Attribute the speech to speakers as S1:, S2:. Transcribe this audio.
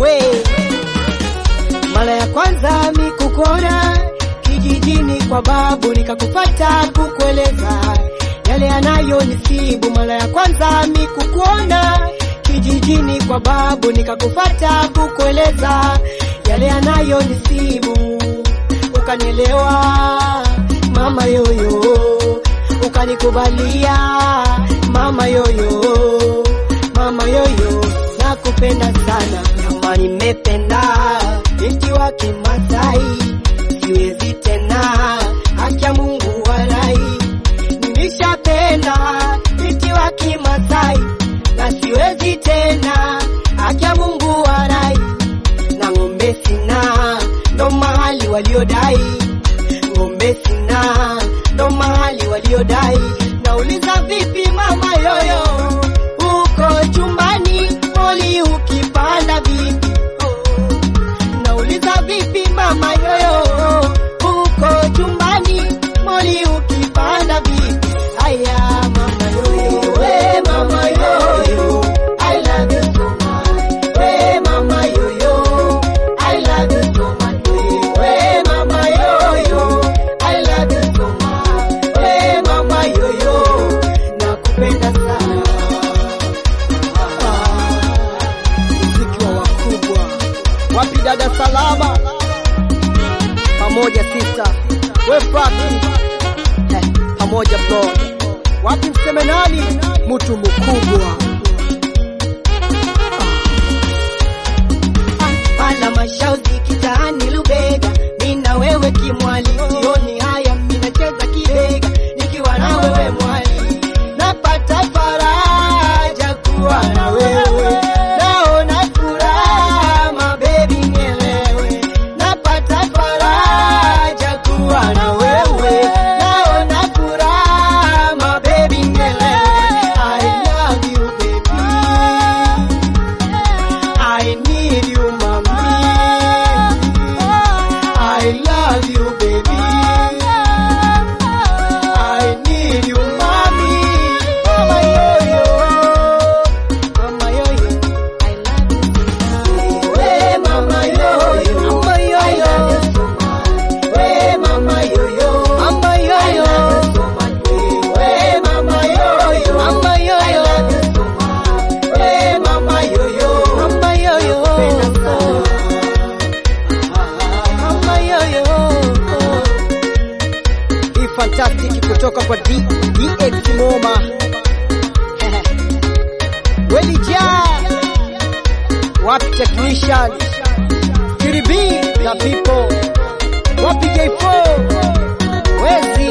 S1: we mara ya kwanza mi kukuona kijijini kwa babu, nikakupata kukueleza yale yanayonisibu. Mara ya kwanza mi kukuona kijijini kwa babu, nikakupata kukueleza yale yanayonisibu, ukanielewa mama yoyo, ukanikubalia mama yoyo, mama yoyo, nakupenda sana kama nimependa binti wa Kimasai, siwezi tena, haki ya Mungu walai, nimeshapenda binti wa Kimasai na siwezi tena, haki ya Mungu walai, na ng'ombe sina, ndo mahali waliodai, ng'ombe sina, ndo mahali waliodai, nauliza vipi mama yoyo, uko chumbani moli ukipanda vipi? Nauliza vipi mama yoyo, uko chumbani moli ukipanda vipi? Aya mama yoyo, we mama yoyo, I love you so much. We mama yoyo, I love you so much. We mama yoyo, I love you so much. We mama yoyo, nakupenda sana. Muziki wa wakubwa wapi dada salama pamoja sista we fraki eh, pamoja bro wapi mseme nani mtu mkubwa pala mashauzi kitaani Lubega, mina wewe kimwali, sioni haya, minacheza kibega nikiwa na wewe mwali, napata faraja kuwa na wewe, naona furaha mabebi, nielewe, napata faraja kuwa na wewe, naona furaha mabebi, nielewe, I love you baby. I need you, mommy. I love you, baby. I need you, mommy. Mama yo-yo. Mama yo-yo. I love you so much. Hey, mama yo-yo. Mama yo-yo. I love you so much. Hey, mama yo-yo. Mama yo-yo. I love you so much. Hey, mama yo-yo. Mama yo-yo. I love you so much. Hey, mama yo-yo. Mama yo-yo. Mama yo-yo. Hii fantastic kutoka kwa D DX Moma. Welija. Wapi technician? Kiribi the people. Wapi J4? Wezi